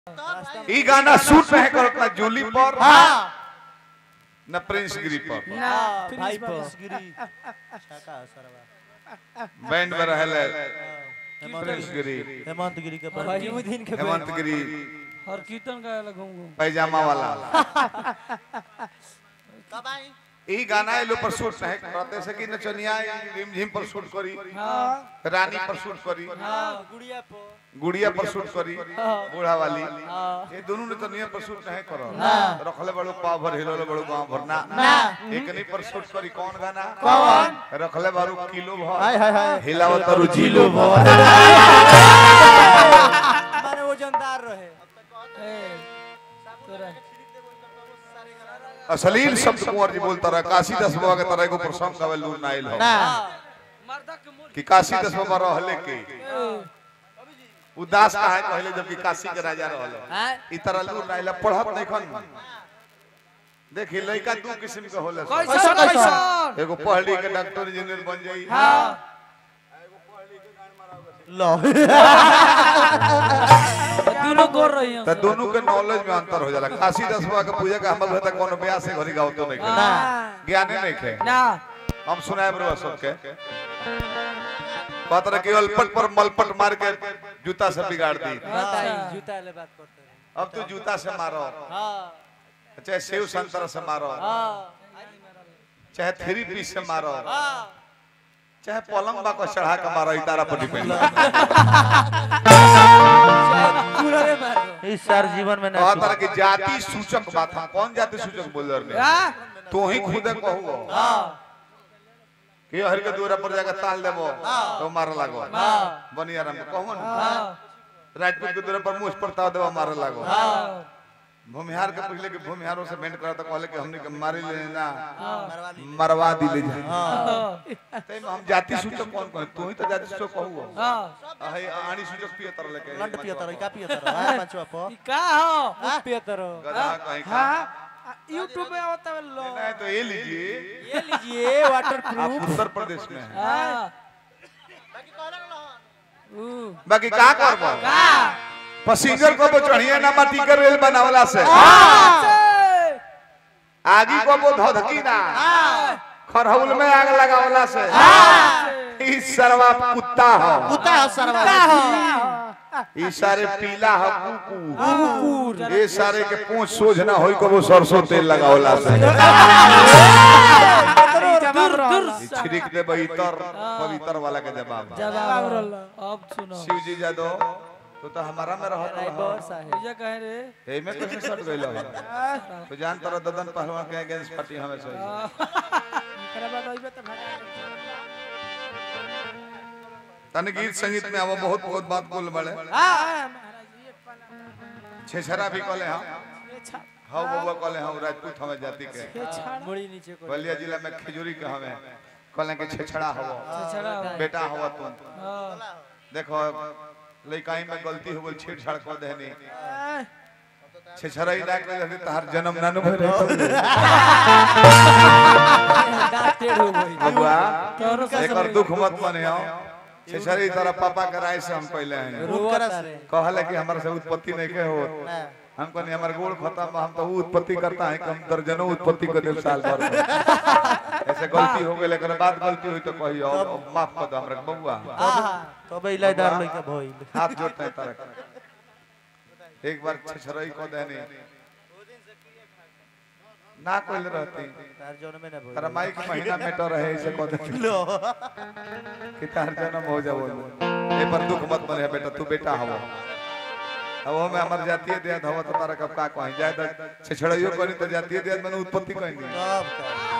ई गाना शूट नहीं करत ना जूली पर हाँ न प्रिंस गिरी पर ना प्रिंस भाई बाबा। गिरी छका सरवा बैंड में रहले हेमंत प्रिंस गिरी गिरी हेमंत गिरी के पर दिन के हेमंत गिरी और कीर्तन गाए ला घूम घूम पैजामा वाला कब आई ई गाना ए लो पर शूट नहीं करते से कि नचनिया रिम झिम पर शूट करी हाँ रानी पर शूट करी हाँ गुड़िया पर गुड़िया पर शूट करी बूढ़ा वाली हाँ ये दोनों ने तो नियर पर शूट नहीं करो ना। रखले बड़ो पाव भर हिलोले बड़ो गांव भर ना ना। एक नहीं पर शूट करी कौन गाना कौन? रखले बारू किलो हाय भर हाय हाय हिलाव तरु जिलो भर माने वजनदार रहे ए, तोरा अश्लील शब्द कुंवर जी बोलता रहा काशी दस बाबा के तरह एगो प्रसंग गावे लूर ना आइल हो ना मर्दा के मोर कि काशी दस बाबा रहले के उदास कहा कहले जबकि काशी के राजा रहले हां ई तरह लूर ना आइला पढ़त नहीं खन देखी लड़का दू किस्म के होला सब। कैसा कैसा एगो पढ़ लिख के डॉक्टर इंजीनियर बन जाई हाँ लो दोनों गोर रही हैं तो दोनों के नॉलेज में अंतर हो जाला काशी दस बाबा के पूजा का हम तक कोनो ब्याह से घरी गावतो नहीं के ना ज्ञाने नहीं खे ना हम सुनाए बरुआ सबके बात रहे केवल पट पर मलपट मार के जूता से बिगाड़ दी अच्छा जूता ले बात करते रहे अब तू जूता से मारो हां चाहे सेव संतरा से मारो हां चाहे थ्री पीस से मारो हां चाहे पलंग बा को चढ़ा के मारो इतारा पर डिपेंड पूरे मारो इस सार जीवन में ना कहा तरह की जाति सूचक बात हम कौन जाति सूचक बोल रहे हाँ तू ही खुद कहू हां कि हर के दूरा पर जाकर ताल देबो तो मारे लागो हां बनिया राम कहू न हाँ राजपूत के दूरा पर मुझ पर ताव देबो मारे लागो हाँ भूमिहार के पूछले कि भूमिहारों से भेंट करा तो कहले कि हमने के मारे ले ना मरवा ली मरवा दिले जा हां तै में हम जाति सूचक कौन कौन तू ही तो जाति सूचक कहू हाँ अहे आणी सूचक पिए तर लेके लंड पिया तर का पिया तर हां पांचवा प ई का हो पिया तर गधा कहीं का हाँ यूट्यूब में आवता है लो नहीं तो ये लीजिए ये लीजिए वाटर आप उत्तर प्रदेश में हैं हाँ ऊ बाकी का करबो का पैसेंजर को वो चढ़िए ना माटी के रेल बनावला से आगी को वो धधकी ना खरहौल में आग लगावला से ई सरवा कुत्ता हो कुत्ता है सरवा ई सारे पीला हो कुकुर ये सारे के पूंछ सोझ ना होई को वो सरसों तेल लगावला से दूर दूर ई छिड़क दे इतर पवित्र वाला के जवाब बा। जवाब अब सुनो शिव जी जादव तो तो हमारा में रहत रहा ये कहे रे एमे कैसे सट गइल हो तो जान तर ददन पहलवान के अगेंस्ट पार्टी हमें से एकरा बाद अइबे त भागा तन गीत संगीत में अब बहुत बहुत बात बोल बड़े हां महाराज ये पना छेछरा भी कहले हम ये छा हाउ बबुआ कहले हम राजपूत हमें जाति के ये छा मुड़ी नीचे को बलिया जिला में खजूरी के हमें कहले के छेछड़ा हवो छड़ा बेटा हवा तुम हां देखो लइकाई में गलती हो गई छेड़छाड़ कर देनी छेछरा ही ना कर देनी तहार जन्म ना नु भरे टेढ़ हो गई बबुआ तोरो से एकर दुख मत मने हो छेछरी तरह पापा के राय से हम पहले हैं रोकरा से कहले कि हमारे से उत्पत्ति नहीं के हो हम कहनी हमारे गोड़ खत्म बा, हम तो वो उत्पत्ति करता है कि हम दर्जनों उत्पत्ति कर दे साल भर में। ऐसे गलती हो गई लेकिन बात गलती हुई तो कही और और माफ कर दो हमरा के बबुआ तब इलादार लइका भइल हाथ जोड़ते हैं तरह एक बार छछरई को देनी ना कोई रहती तार जौन में ना भइल तारा माई के महीना में तो रहे ऐसे को देती लो कि तार जन्म हो जाओ ए पर दुख मत मने बेटा तू बेटा हवो अब हमें हमार जातीय देह हवा तो तारा कब का कहीं जाए छछड़इयो करी तो जातीय देह में उत्पत्ति कहीं तब का